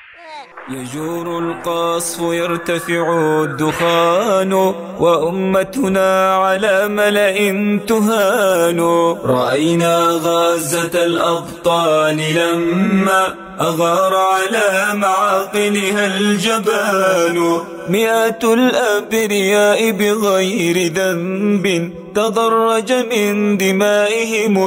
يجور القصف يرتفع الدخان وأمتنا على ملأ تهان رأينا غزة الأبطال لما أغار على معاقلها الجبان مئات الأبرياء بغير ذنب تضرج من دمائهم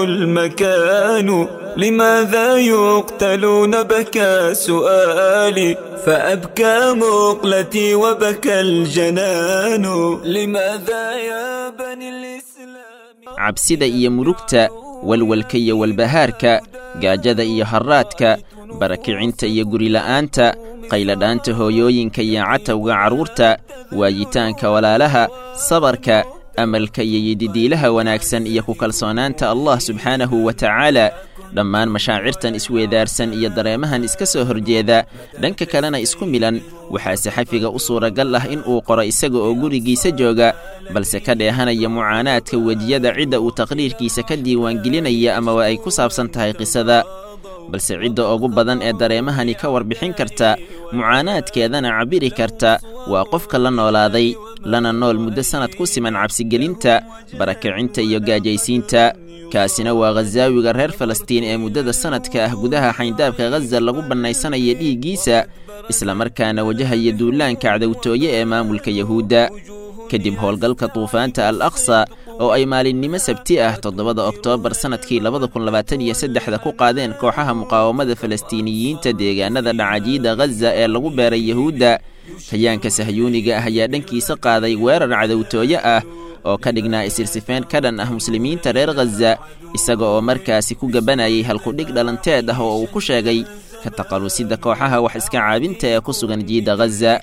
المكان لماذا يقتلون بكى سؤالي فأبكى مقلتي وبكى الجنان لماذا يا بني الإسلام cabsida iyo murugta walwalka iyo walbahaarka gaajada iyo harraadka barakicinta iyo gurila'aanta qayladhaanta hooyooyinka iyo catawga carruurta waayitaanka walaalaha sabarka amalka iyo yididiilaha wanaagsan iyo ku kalsoonaanta allah subxaanahu wa tacaala dhammaan mashaacirtan isweedaarsan iyo dareemahan iska soo horjeeda dhanka kalena isku milan waxaa saxafiga u suuragal ah in uu qoro isaga oo gurigiisa jooga balse ka dheehanaya mucaanaadka wejiyada cidda uu taqriirkiisa ka diiwaangelinaya amaba ay ku saabsan tahay qisada balse cidda ugu badan ee dareemahani ka warbixin karta mucaanaadkeedana cabbiri karta waa qofka la noolaaday lana nool muddo sannad ku siman cabsigelinta barakicinta iyo gaajaysiinta kaasina waa khasaawiga reer falastiin ee muddada sannadka ah gudaha xayndaabka khaza lagu bannaysanaya dhiiggiisa islamarkaana wajahaya duulaanka cadowtooye ee maamulka yahuudda kadib howlgalka duufaanta al aqsa oo ay maalinnimo sabti ah toddobada oktoobar sannadkii labada kun labaatan iyo saddexda ku qaadeen kooxaha muqaawamada falastiiniyiinta deegaanada dhacajiida khaza ee lagu beeray yahuudda hayaanka sahyuuniga ah ayaa dhankiisa qaaday weerar cadowtooye ah oo ka dhignaa isirsifeen ka dhan ah muslimiinta reer khaza isaga oo markaasi ku gabanayay halkudhig dhalanteed ah oo uu ku sheegay ka taqalusidda kooxaha wax iska caabinta ee ku sugan jiida khaza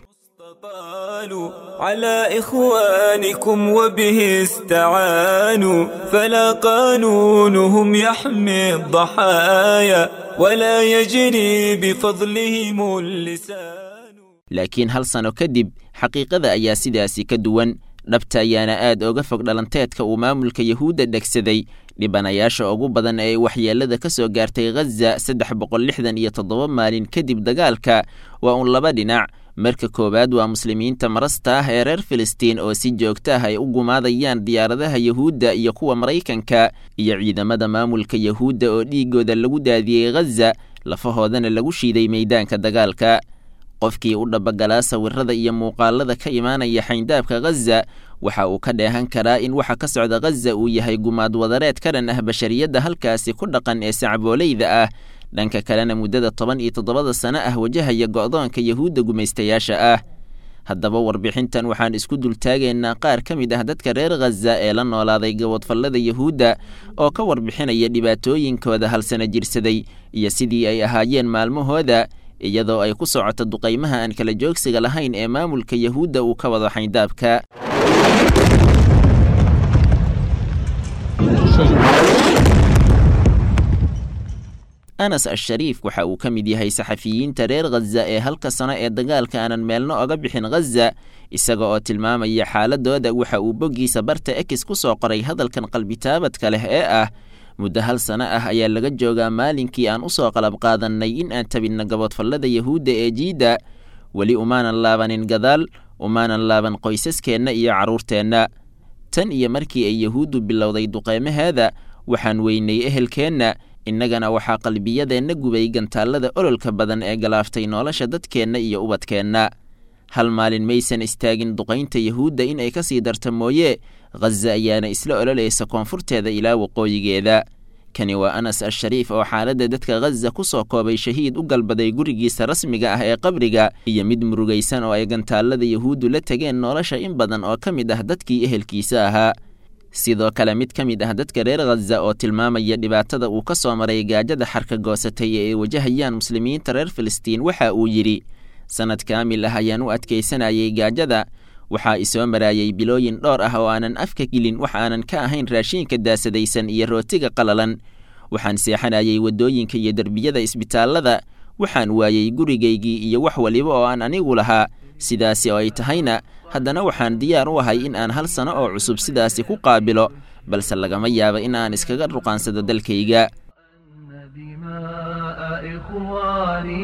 قالوا على إخوانكم وبه استعانوا فلا قانونهم يحمي الضحايا ولا يجري بفضلهم اللسان laakiin hal sano kadib xaqiiqada ayaa sidaasi ka duwan dhabta ayaana aad oga fog dhalanteedka uu maamulka yahuudda dhegsaday dhibanayaasha ugu badan ee waxyeellada ka soo gaartay khaza saddex boqol lixdan iyo toddoba maalin kadib dagaalka waa uun laba dhinac marka koowaad waa muslimiinta marasta ah ee reer filistiin oo si joogta ah ay u gumaadayaan diyaaradaha yahuudda iyo kuwa maraykanka iyo ciidamada maamulka yahuudda oo dhiiggooda lagu daadiyey khaza lafahoodana lagu shiiday meeydaanka dagaalka qofkii u dhabagalaa sawirada iyo muuqaalada ka imaanaya xayndaabka khaza waxa uu ka dheehan karaa in waxa ka socda khaza uu yahay gumaad wadareed ka dhan ah bashariyadda halkaasi ku dhaqan ee sacbooleyda ah dhanka kalena muddada toban iyo toddobada sano ah wajahaya go'doonka yahuudda gumaystayaasha ah haddaba warbixintan waxaan isku dultaagaynaa qaar ka mid ah dadka reer khaza ee la noolaaday gabadfallada yahuudda oo ka warbixinaya dhibaatooyinkooda halsana jirsaday iyo sidii ay ahaayeen maalmahooda iyadoo ay ku socoto duqaymaha aan kala joogsiga lahayn ee maamulka yahuudda uu ka wado xayndaabka anas ashariif waxa uu ka mid yahay saxafiyiinta reer khaza ee halka sano ee dagaalka aanan meelno oga bixin khaza isaga oo tilmaamaya xaaladooda waxa uu boggiisa barta ekis ku soo qoray hadalkan qalbitaabadka leh ee ah muddo hal sano ah ayaa laga joogaa maalinkii aan u soo qalab qaadannay in aan tabinno gabodfallada yahuudda ee jiidda weli umaanan laabanin gadaal umaanan laaban qoysaskeenna iyo carruurteenna tan iyo markii ay yahuuddu bilowday duqeymaheeda waxaan weynay ehelkeenna innagana waxaa qalbiyadeenna gubay gantaallada ololka badan ee galaaftay nolosha dadkeenna iyo ubadkeenna hal maalin maysan istaagin duqaynta yahuudda in ay ka sii darta mooye khaza ayaana isla ololaysa koonfurteeda ilaa waqooyigeeda kani waa anas ashariif oo xaaladda dadka khaza ku soo koobay shahiid u galbaday gurigiisa rasmiga ah ee qabriga iyo mid murugaysan oo ay gantaallada yahuuddu la tegeen nolosha in badan oo ka mid ah dadkii ehelkiisa ahaa sidoo kale mid ka mid ah dadka reer khaza oo tilmaamaya dhibaatada uu ka soo maray gaajada xarka goosatay ee ay wajahayaan muslimiinta reer filistiin waxa uu yidhi sannad kaamil ah ayaan u adkaysanayay gaajada waxaa isoo maraayay bilooyin dhowr ah oo aanan afka gelin wax aanan ka ahayn raashiinka daasadaysan iyo rootiga qalalan waxaan seexanayay waddooyinka iyo derbiyada isbitaallada waxaan waayey gurigaygii iyo wax waliba oo aan anigu lahaa sidaasi oo ay tahayna haddana waxaan diyaar u ahay in aan hal sano oo cusub sidaasi ku qaabilo balse lagama yaabo in aan iskaga ruqaansado dalkayga دماء إخواني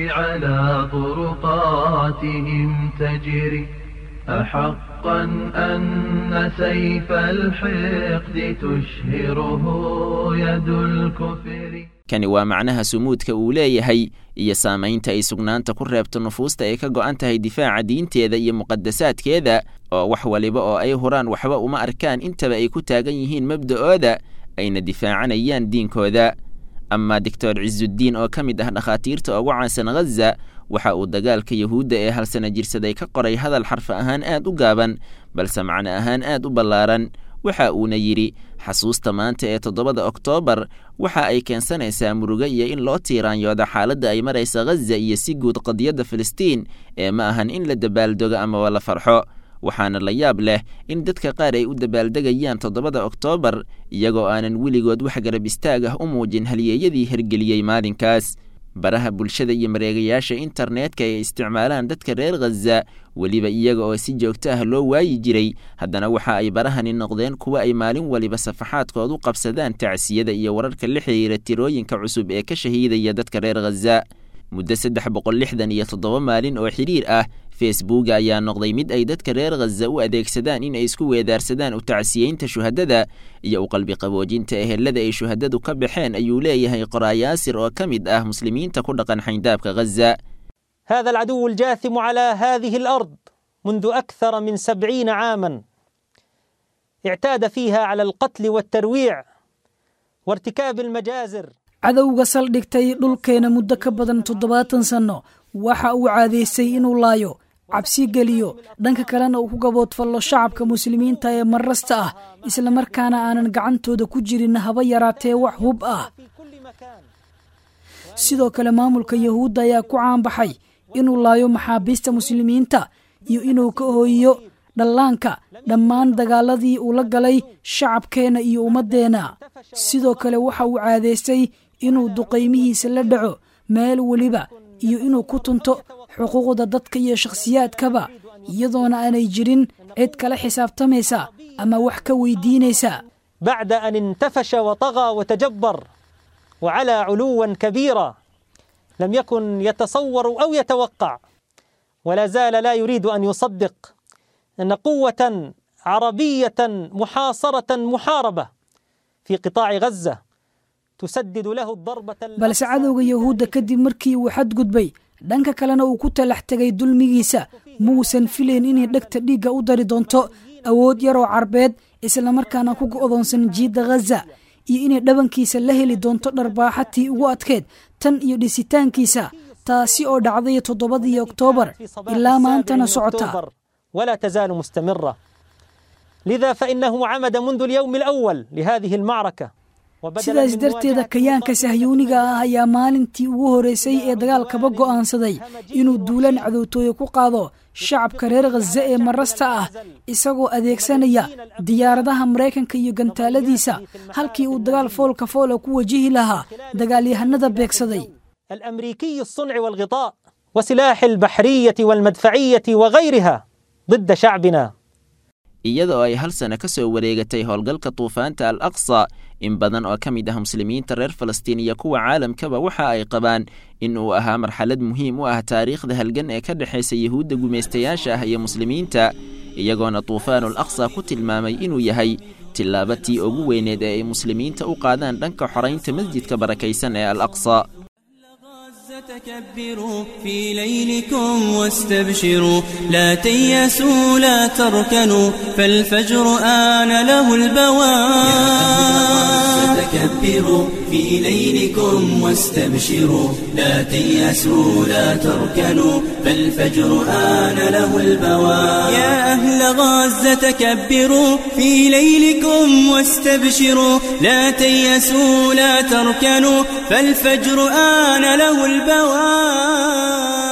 على طرقاتهم تجري أحقا أن سيف الحقد تشهره يد الكفر kani waa macnaha sumuudka uu leeyahay iyo saamaynta ay sugnaanta ku reebto nufuusta ay ka go'an tahay difaaca diinteeda iyo muqadasaadkeeda oo wax waliba oo ay huraan waxba uma arkaan intaba ay ku taagan yihiin mabda'ooda ayna difaacanayaan diinkooda amaa doctor cisudiin oo ka mid ah dhakhaatiirta ugu caansan ghaza waxa uu dagaalka yahuudda ee halsana jirsaday ka qoray hadal xarfa ahaan aad u gaaban balse macno ahaan aad u ballaaran waxa uuna yidhi xasuusta maanta ee toddobada oktoobar waxa ay keensanaysaa murugo iyo in loo tiiraanyooda xaaladda ay maraysa ghaza iyo si guud qadiyadda filistiin ee ma ahan in la dabaaldogo amaba la farxo waxaana la yaab leh in dadka qaar ay u dabaaldegayaan toddobada oktoobar iyagoo aanan weligood wax garab istaag ah u muujin halyeeyadii hergeliyey maalinkaas baraha bulshada iyo mareegayaasha internetka ay isticmaalaan dadka reer khaza weliba iyaga oo si joogto ah loo waayi jiray haddana waxa ay barahani noqdeen kuwa ay maalin waliba safaxaadkood u qabsadaan tacsiyada iyo wararka la xiriira tirooyinka cusub ee ka shahiidaya dadka reer khaza muddo saddex boqol lixdan iyo toddoba maalin oo xidhiir ah facebook ayaa noqday mid ay dadka reer khaza u adeegsadaan in ay isku weedaarsadaan u tacsiyeynta shuhadada iyo u qalbi qaboojinta ehelada ay shuhadadu ka baxeen ayuu leeyahay qoraayaasir oo ka mid ah muslimiinta ku dhaqan xayndaabka khaza هذا العدو الجاثم على هذه الأرض منذ أكثر من سبعين عاما اعتاد فيها على القتل والترويع وارتكاب المجازر cadowga saldhigtay dhulkeena muddo ka badan toddobaatan sanno waxa uu caadaystay inuu laayo cabsi geliyo dhanka kalena uu ku gaboodfallo shacabka muslimiinta ee marrasta ah islamarkaana aanan gacantooda ku jirin haba yaraatee wax hub ah sidoo kale maamulka yahuudda ayaa ku caanbaxay inuu laayo maxaabiista muslimiinta iyo inuu ka hooyiyo dhallaanka dhammaan dagaaladii uu la galay shacabkeenna iyo ummaddeenna sidoo kale waxa uu caadaystay inuu duqaymihiisa la dhaco meel weliba iyo inuu ku tunto xuquuqda dadka iyo shakhsiyaadkaba iyadoona aanay jirin cid kala xisaabtamaysa ama wax ka weydiinaysa بعد أن انتفش وطغى وتجبر وعلى علوا كبيرا لم يكن يتصور أو يتوقع ولا زال لا يريد أن يصدق أن قوة عربية محاصرة محاربة في قطاع غزة تسدد له الضربة balse cadowga yahuudda kadib markii uu xadgudbay dhanka kalena uu ku talax tegay dulmigiisa muusan filayn inay dhegta dhiigga u dari doonto awood yaroo carbeed islamarkaana ku go'doonsan jiidda ghaza iyo inay dhabankiisa la heli doonto dharbaaxatii ugu adkeed tan iyo dhisitaankiisa taasi oo dhacday toddobadii oktoobar ilaa maantana socota ولا تزال مستمرة لذا فإنه عمد منذ اليوم الأول لهذه المعركة sidaas darteeda kayaanka sahyuuniga ah ayaa maalintii ugu horeysay ee dagaalkaba go'aansaday inuu duulaan cadowtooye ku qaado shacabka reer khaza ee marasta ah isagoo adeegsanaya diyaaradaha maraykanka iyo gantaaladiisa halkii uu dagaal foolka foola ku wajihi lahaa dagaalyahanada beegsaday الأمريكي الصنع والغطاء وسلاح البحرية والمدفعية وغيرها ضد شعبنا iyada oo ay hal sano ka soo wareegatay howlgalka duufaanta al aqsa in badan oo ka mid ah muslimiinta reer falastiin iyo kuwa caalamkaba waxa ay qabaan in uu ahaa marxalad muhiim u ah taariikhda halgan ee ka dhexaysa yahuudda gumaystayaasha ah iyo muslimiinta iyagoona duufaanul aqsa ku tilmaamay inuu yahay tillaabatii ugu weyneed ee ay muslimiinta u qaadaan dhanka xoraynta masjidka barakaysan ee al aqsa تكبروا في ليلكم واستبشروا لا تيأسوا لا تركنوا فالفجر آن له البواب تكبروا في ليلكم واستبشروا لا تيأسوا لا تركنوا فالفجر آن له البواب يا أهل غزة تكبروا في ليلكم واستبشروا لا تيأسوا لا تركنوا فالفجر آن له البواب